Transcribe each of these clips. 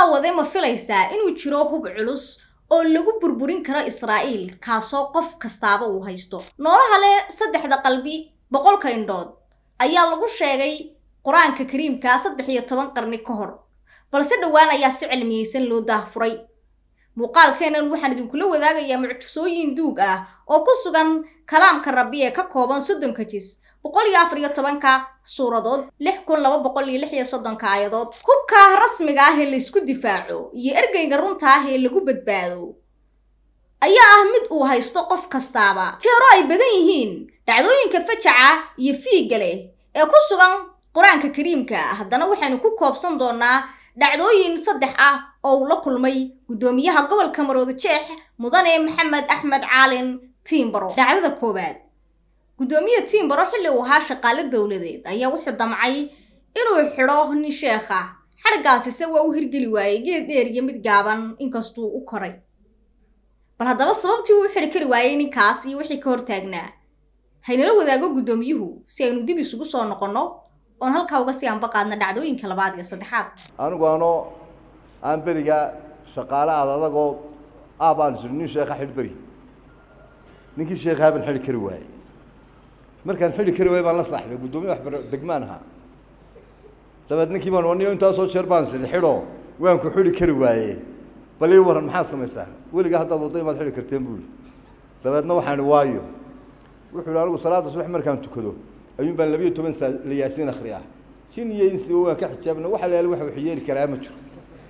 daawade ma filaysaa inuu jiro hub culus oo lagu burburin karo israa'iil kaasoo qof kastaaba uu haysto noolaha leh saddexda qalbi boqolka indhood ayaa lagu sheegay qur-aanka kariimka saddex iyo toban qarni ka hor balse dhowaan ayaa si cilmiyeysan loo daahfuray muuqaalkeennan waxaan idinkula wadaagayaa mucjisooyin duug ah oo ku sugan kalaamka rabbi ee ka kooban soddonka jis boqol iyo afar iyo tobanka suuradood lix kun laba boqol iyo lix iyo soddonka aayadood hubka rasmiga ah ee laysku difaaco iyo ergeyga runta ah ee lagu badbaado ayaa ah mid uu haysto qof kastaaba jeero ay badan yihiin dhacdooyinka fajaca iyo fiigga leh ee ku sugan qur-aanka kariimka haddana waxaynu ku koobsan doonaa dhacdooyin saddex ah oo uu la kulmay guddoomiyaha gobolka marooda jeex mudane maxamed axmed caalin tiimbaro dhacdada koowaad guddoomiye tiimbaro xilli uu ahaa shaqaale dowladeed ayaa wuxuu damcay inuu xidho nin sheekh ah xadhgaasise waa u hirgeli waayey geed dheer iyo mid gaaban inkastuu u koray bal haddaba sababtii uu u xidhi kari waayey ninkaas iyo wixii ka hortaagnaa haynala wadaago guddoomiyuhu si aynu dib isugu soo noqonno oon halkaa uga sii anba qaadna dhacdooyinka labaad iyo saddexaad anigu anoo aan beriga shaqaale aad adagoo aabaan isiri nin sheekha xidh beri ninkii sheekhaa baan xidhi kari waayey markaan xidhi kari waayey baan la saaxibay guddoomiye waxbaro degmaan ahaa dabeed ninkii baan waniyo intaasoo jeer baan isiri xidho waan ku xidhi kari waaye bal ii waran maxaad samaysaa weligaa haddaad wadda imaad xidhi karteen buu yihi dabeedna waxaan ihi waayo wuxuu yihi anigu salaadda subax markaan tukado ayuun baan labiyo toban saa la yaasiin akhriyaa jin iyo insiba waan ka xijaabna waxa la yaala wax wax yeeli karaa ma jiro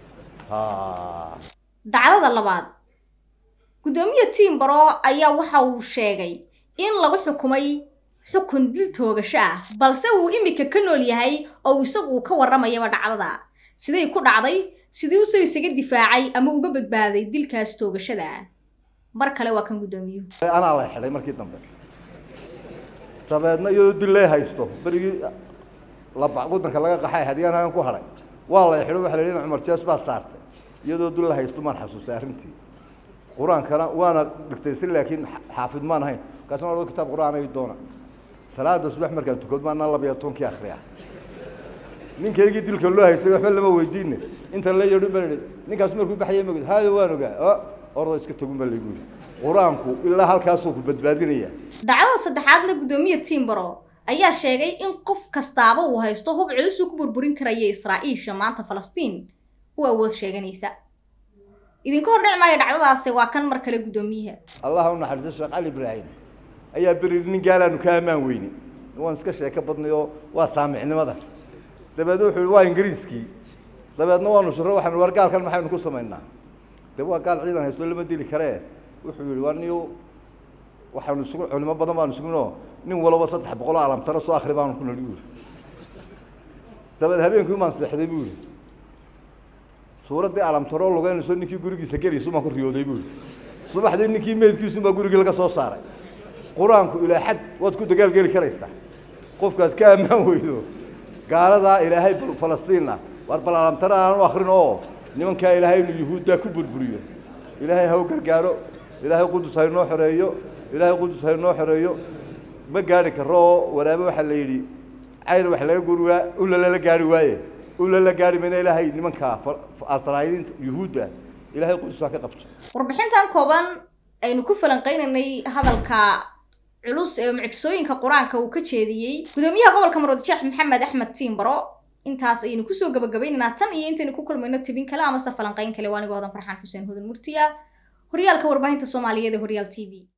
dhacdada labaad guddoomiye tiimbaro ayaa waxa uu sheegay in lagu xukumay xukun dil toogasho ah balse uu imika ka nool yahay oo isagu uu ka warramayaba dhacdada siday ku dhacday sidii usoo isaga difaacay ama uga badbaaday dilkaas toogashada ah mar kale waa kan guddoomiyuhu anaa la xidhay markii dambe dabeedna iyadoo dil lee haysto berigii laba waddanka laga qaxay hadiyaan halan ku hadhay waa la xidho waxa la yidhi cumar jees baad saartay iyadoo dil la haysto maan xasuustay arrintii qur-aankana waana dhigtay si laakiin xaafid maan ahayn markaasna ordo kitaab qur-aan ay doona salaada subax markaan tukad maanaa labiyo tobankii akhriya ninkaygii dilka loo haystay waxba lama weydiine inta la yeedhin baa idhi ninkaas markuu baxayay magid haayo waan ogaa ordo iska togun baa laygu yidhi qur-aanku ilaa halkaasuu ku badbaadinaya dhacdada saddexaadna guddoomiye tiimbaro ayaa sheegay in qof kastaaba uu haysto hub culus uu ku burburin karaya israa'iisha maanta falastiin u awood sheeganaysa idinka hor dhici maayo dhacdadaasi waa kan mar kale guddoomiyaha allah u naxariiso sheekh cali ibraahim ayaa beri nin gaalaanu ka ammaan weyne waan iska sheeko badnay oo waa saamicnimada dabeed wuxuu yihi waa ingiriiskii dabeedna waanu shiro waxaanu war gaalkan maxaynu ku samaynaa de waa gaal ciidan haysto lama dili karee wuxuu yihi waa niyo waxaanu isugu culimo badan baanu isugunoo nin walaba saddex boqoloo alamtaro soo akri baanu ku nali buuri dabeed habeenkii maan seexday buu yihi suuraddii alamtaroo lugeynayso ninkii gurigiisa gelaysu baan ku riyooday buu yihi subaxdii ninkii meydkiisunbaa gurigii laga soo saaray qur-aanku ilaa xad waad ku dagaalgeli karaysaa qofkaad ka ammaan weydo gaaladaa ilaahay falastiinna waar bal alamtaro aanu akrin oo nimankaa ilaahay inu yuhuuddaa ku burburiyo ilaahay ha u gargaaro ilaahay qudus ha inoo xoreeyo ilaahay qudus ha inoo xoreeyo ma gaari karo oo waraabe waxaa la yidhi cayr wax laga guri waa ula la gaari waaye ula la gaari mayna ilaahay nimankaa asraa'iiliinta yuhuudda ilaahay qudus ha ka qabto warbixintan kooban aynu ku falanqaynaynay hadalka culus ee mucjisooyinka qur-aanka uu ka jeediyey guddoomiyaha gobolka maroodijeex maxamed axmed tiimbaro intaas ayaynu kusoo gabagabaynaynaa tan iyo intaynu ku kulmayno tibin kale amase falanqayn kale waa anigoo hodan farxaan xuseen hodan murtiya horyaalka warbaahinta soomaaliyeed ee horyaal t v